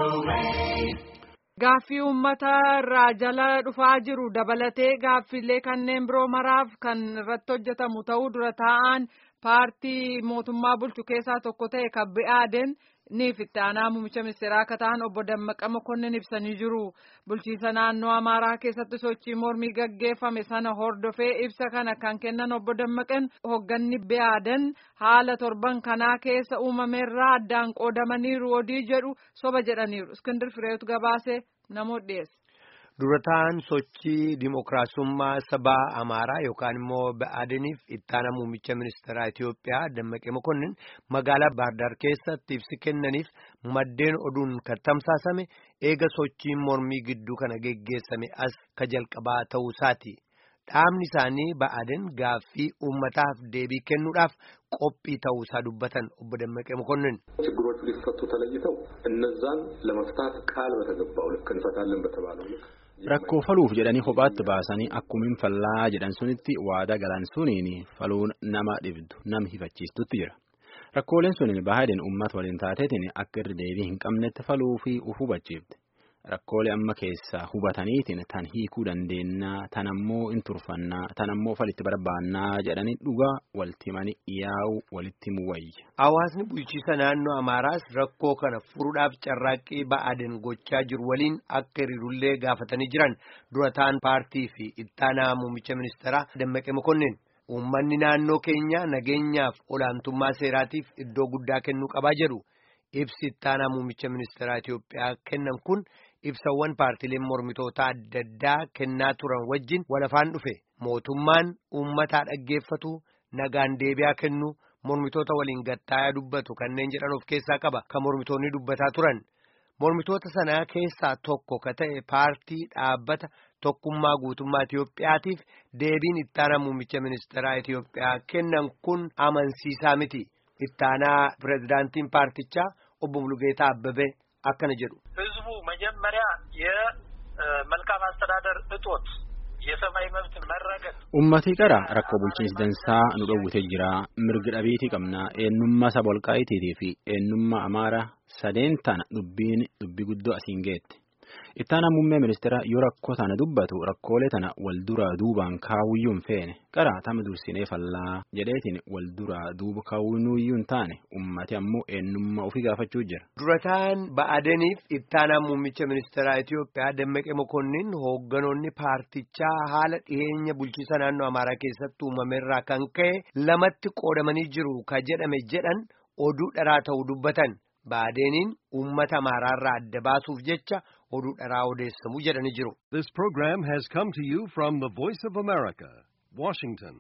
Gaaffii uummata irraa jala dhufaa jiru dabalatee gaaffiilee kanneen biroo maraaf kan irratti hojjetamu ta'uu dura taa'an paartii mootummaa bulchu keessaa tokko ta'e kan bi'aaden niif itti aanaa muummicha ministeeraa akka ta'an obbo Dammaqa Mokonnin ibsanii jiru. Bulchiisa naannoo Amaaraa keessatti sochii mormii gaggeeffame sana hordofee ibsa kana kan kennan obbo Dammaqan hoogganni bi'aadan haala torban kanaa keessa uumameerraa addaan qoodamaniiru odii jedhu soba jedhaniiru. Iskindir Fireetu gabaasee namoota dhiyeesse. Durataan sochii dimookiraasummaa sabaa Amaaraa yookaan immoo Ba'aadiniif ittaana muummicha ministeeraa Itiyoophiyaa Dammaqee Mokonnin magaalaa Baardaar keessatti ibsi kennaniif maddeen oduun kan tamsaasame eega sochiin mormii gidduu kana geggeessame as ka jalqabaa ta'uu isaati. Dhaabni isaanii Ba'aadin gaaffii uummataaf deebii kennuudhaaf qophii ta'uu isaa dubbatan obbo Dammaqee Mokonnin. ችግሮቹ ሊፈቱ ተለይተው እነዛን ለመፍታት ቃል በተገባው ልክ እንፈታለን በተባለው ልክ Rakkoo faluuf jedhanii kophaatti baasanii akkumin fallaa jedhan sunitti waadaa galan suniin faluun nama dhibdu nam hifachiistutti jira. Rakkooleen suniin baay'een uummata waliin taateetiin akka irra deebii hin qabnetti faluu fi uf hubachiifte. Rakkoolee amma keessaa hubataniitiin tan hiikuu dandeennaa tan ammoo hin turfannaa tan ammoo falitti barbaannaa jedhanii dhugaa walitti himanii yaa'u walitti muwayya. Hawaasni bulchiisa naannoo Amaaraas rakkoo kana furuudhaaf carraaqqii Ba'aaden gochaa jiru waliin akka hiriirullee gaafatanii jiran dura ta'an paartii fi ittaanaa muummicha ministeeraa Dammaqee Mokonnin. Uummanni naannoo keenya nageenyaaf olaantummaa seeraatiif iddoo guddaa kennuu qabaa jedhu. Ibsi ittaanaa muummicha ministeeraa Itiyoophiyaa kennan kun ibsawwan paartiileen mormitoota adda addaa kennaa turan wajjin walafaan dhufe mootummaan uummataa dhaggeeffatu nagaan deebi'aa kennu mormitoota waliin gattaayaa dubbatu kanneen jedhan of keessaa qaba kan mormitoonni dubbataa turan mormitoota sanaa keessaa tokko ka ta'e paartii dhaabbata tokkummaa guutummaa Itiyoophiyaatiif deebiin ittaanaa muummicha ministeeraa Itiyoophiyaa kennan kun amansiisaa miti ittaanaa pirezidaantiin paartichaa obbo Mulugeetaa Abbabee akkana jedhu. ህዝቡ መጀመሪያ የመልካም አስተዳደር እጦት የሰብአዊ መብት መረገጥ Uummatii qara rakkoo bulchiinsi dansaa nu dhowwitee jira mirgi dhabiitii qabna eenyummaa saba walqaa'iitiitii fi eenyummaa amaaraa sadeen tana dubbiin dubbii guddoo asiin geette. Ittaanaa muummee ministeera yoo rakkoo tana dubbatu rakkoolee tana wal duraa duubaan kaawuyyuu hin feene qara tama dursinee fallaa jedheetiin wal duraa duuba kaawuyyuu hin taane ummati ammoo eenyummaa ofii gaafachuu jira. Durataan Ba'aadeniif ittaanaa muummicha ministeeraa Itiyoophiyaa Dammaqee Mokonnin hoogganoonni paartichaa haala dhiyeenya bulchiisa naannoo Amaaraa keessatti uumameerraa kan ka'e lamatti qoodamanii jiru ka jedhame jedhan oduu dharaa ta'uu dubbatan. Ba'aadeniin uummata Amaaraarraa adda baasuuf jecha oduu dharaa odeessamuu jedhanii jiru. This program has come to you from the Voice of America, Washington.